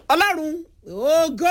ọlọ́run ògo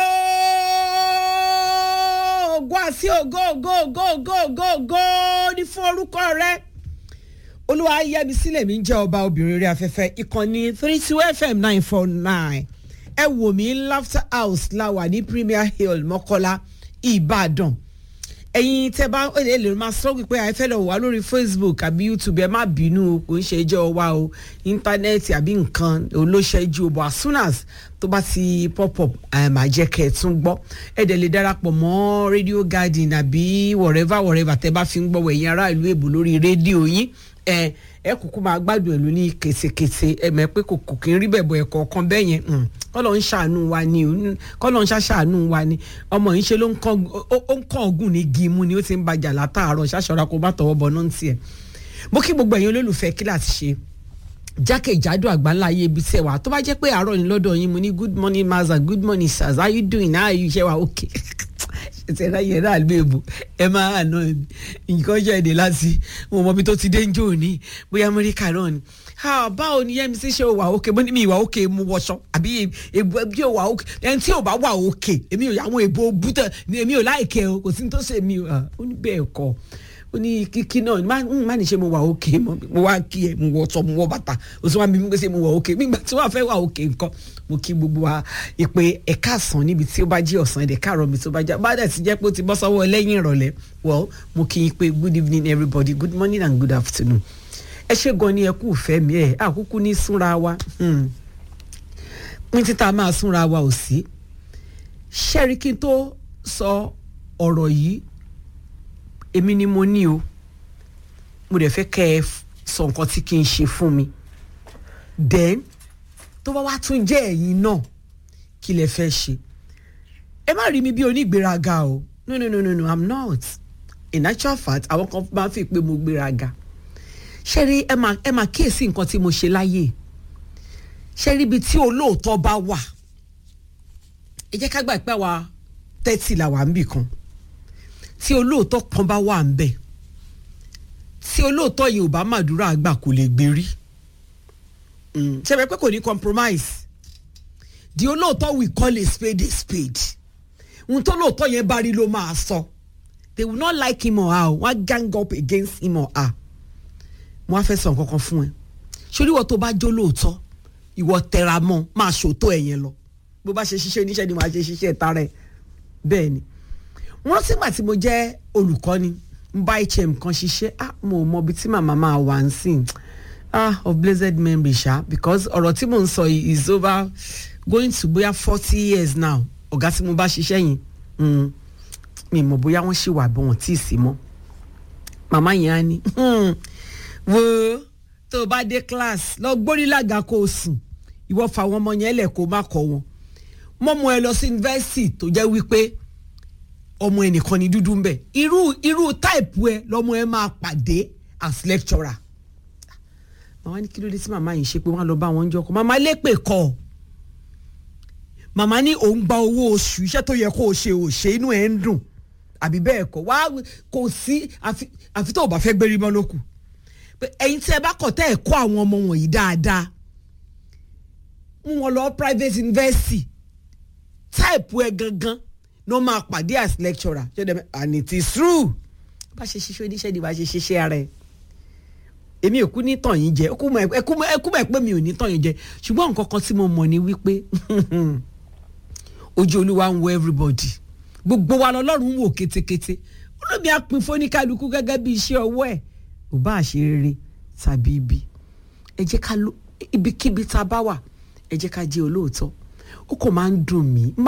ògo àti ògo ògo ògo ògo ògo ògo ní fún orúkọ rẹ olúwa yẹbi sílẹ̀ mi ń jẹ́ ọba obìnrin orí afẹ́fẹ́ ìkànnì three two fm nine four nine ẹ wò mí laughter house la wà ní premier hill mọ́kọ́lá ìbàdàn ẹ̀yin tẹ́ bá lè lè máa sọ wípé ẹ fẹ́ lọ wà lórí facebook àbí youtube ẹ má bínú kò ń ṣe ẹjọ́ wa o íńtánẹ́ẹ̀tì àbí nǹkan olóṣèjú o but as soon as tó bá ti pop up máa jẹ́ kẹ́ ẹ tún gbọ́ ẹ dẹ̀ lè darapọ̀ mọ́ radio garden àbí wherever wherever tẹ́ bá fi ń gbọ́ wẹ̀yìn ará ìlú èbò lórí rédíò yín ẹ ẹ kúkú máa gbádùn ẹ lóní késekése ẹ mọ̀ pé kò kì í rí bẹ̀bọ̀ ẹ̀kọ́ kan bẹ́ẹ̀ yẹn kọ́lọ̀ ń ṣàánú wa ni kọ́lọ̀ ń ṣàṣàánú wa ni ọmọ yìí ṣe ló ń kàn ọ̀gùn ní gímú ni ó ti ń bàjà látàárọ̀ ṣàṣọra kó bá tọwọ́ bọ̀ náà ń tiẹ̀ mo kí gbogbo ẹ̀yin olólùfẹ́ kí láti ṣe jákèjádò àgbáńlá ayé ibi tẹ̀ wá tó bá jẹ́ pé àárọ̀ ni lọ́dọ̀ yín mo ní good morning maza good morning sirs how you doing how you ṣe wa okay ìṣẹ̀dá yẹn náà lè bò ẹ máa àná mi nǹkan jáde láti mo mọ ibi tó ti dé ń jò ní bóyá amẹ́ríkà náà ni báwo ni yẹmi sí ṣe wà òkè mo ní mi ìwà òkè mu wọṣọ àbí èbú ẹbí ò wà òkè ẹni tí ò bá wà òkè èmi ò àwọn èbó bútẹ èmi ò láìkẹ o kò sí ní tó ṣe mi ó ní bẹ́ẹ̀ kọ́ ó ní kíkí náà má ní ṣe mo wà òkè mo wá kí ẹ mo wọ ọtọ mo wọ bàtà o sì wá mi pé ṣe mo wà òkè nígbà tí wọ́n fẹ́ wà òkè nǹkan mo kí gbogbo wa ìpè ẹ̀ka àsán níbi tí ó bá jí ọ̀sán ẹ̀dẹ̀ káàrọ̀ mi tó bá já bá dẹ̀ ti jẹ́ pé ó ti bọ́ sọ́wọ́ lẹ́yìn ìrọ̀lẹ́ well mo kí yín pé good evening everybody good morning and good afternoon ẹ ṣe gan ni ẹ kú ìfẹ́ mi ẹ̀ àkúkú ní súnra wa pín títà máa súnra wa ò sí ṣẹ́rí kí n tó sọ ọ̀rọ̀ yìí èmi ni mo ní o mo dẹ̀ fẹ́ kẹ́ ẹ sọ nǹkan tí kì í ṣe fún mi then tó bá wá tún jẹ́ ẹ̀yin náà kí lẹ fẹ́ ṣe ẹ má rí mi bí onígbéraga o no no no no no i'm not in actual fact àwọn kan máa ń fi pé mo gbéraga ṣé rí ẹ máa ẹ máa kíyèsí nǹkan tí mo ṣe láyè ṣé rí ibi tí olóòótọ́ bá wà ẹ jẹ́ ká gbà pé àwa tẹ́tì là wà ń bì kan tí olóòótọ́ kan bá wà ń bẹ̀ tí olóòótọ́ yìí ò bá màdúrà àgbà kò lè gbérí ṣe bẹ́ẹ̀ pé kò ní compromise di olóòótọ́ we call a spade a spade ohun tó lóòótọ́ yẹn bá rí ló máa sọ they will not like him or her wọ́n á gang up against him or her wọ́n á fẹ́ sọ nǹkan kan fún ẹ sórí ìwọ tó bá jó lóòótọ́ ìwọ tẹra mọ́ máa ṣòótọ́ ẹ̀ yẹn lọ bó bá ṣe ṣiṣẹ́ oníṣẹ́ ni wàá ṣe ṣiṣẹ́ tara ẹ̀ bẹ́ẹ̀ ni wọ́n sígbà tí mo jẹ́ olùkọ́ni ń bá hm kan ṣiṣẹ́ ah mo mọ ibi tí màmá máa wà ń sìn ah of blessed memory ṣá because ọ̀rọ̀ tí mò ń sọ yìí is over going to bóyá forty years now ọ̀gá tí mo bá ṣiṣẹ́ yìí mi mọ̀ bóyá wọ́n ṣì wà bí wọ́n tí ì sí mọ́ màmá yẹn á ní wo tó o bá dé class lọ gbórí lága kó o sùn ìwọ fà wọn ọmọ yẹn lẹ̀ kó o má kọ́ wọn mọ́mọ́ ẹ lọ sí yunifásitì tó jẹ́ wípé ọmọ ẹnìkan ní dúdú ń bẹ irú irú táìpù ẹ lọmọ ẹ máa pàdé as lecturer màmá ní kí ló dé tí màmá yìí ṣe pé wọn lọ bá wọn jọ kọ màmá lépè kọ màmá ní òun gba owó oṣù iṣẹ́ tó yẹ kó o ṣe ò ṣe inú ẹ̀ ń dùn àbí bẹ́ẹ̀ kọ́ wá kò sí àfi tó o bá fẹ́ gbérí mọ́ lókù ẹ̀yin tí ẹ bá kọ̀ tẹ́ ẹ̀ kọ́ àwọn ọmọ wọ̀nyí dáadáa mú wọn lọ private university táìpù ẹ gangan ní wọ́n máa pàdé as lecturer and it is true bá ṣe ṣiṣẹ́ oníṣẹ́ ni bá ṣe ṣiṣẹ́ ara ẹ̀ èmi ò kú ní tàn yín jẹ ẹ kú mọ̀ pé mi ò ní tàn yín jẹ ṣùgbọ́n nǹkan kan tí mo mọ̀ ni wípé ojú olúwa ń wo everybody gbogbo wa lọ́lọ́run ń wò kétékété olómi àpín fóníkálukú gẹ́gẹ́ bí iṣẹ́ ọwọ́ ẹ̀ ò bá ṣe rere tàbí ibi ẹ jẹ́ ká ibikíbi tá a bá wà ẹ jẹ́ ká jẹ́ olóòótọ́ ó kò máa ń dùn mí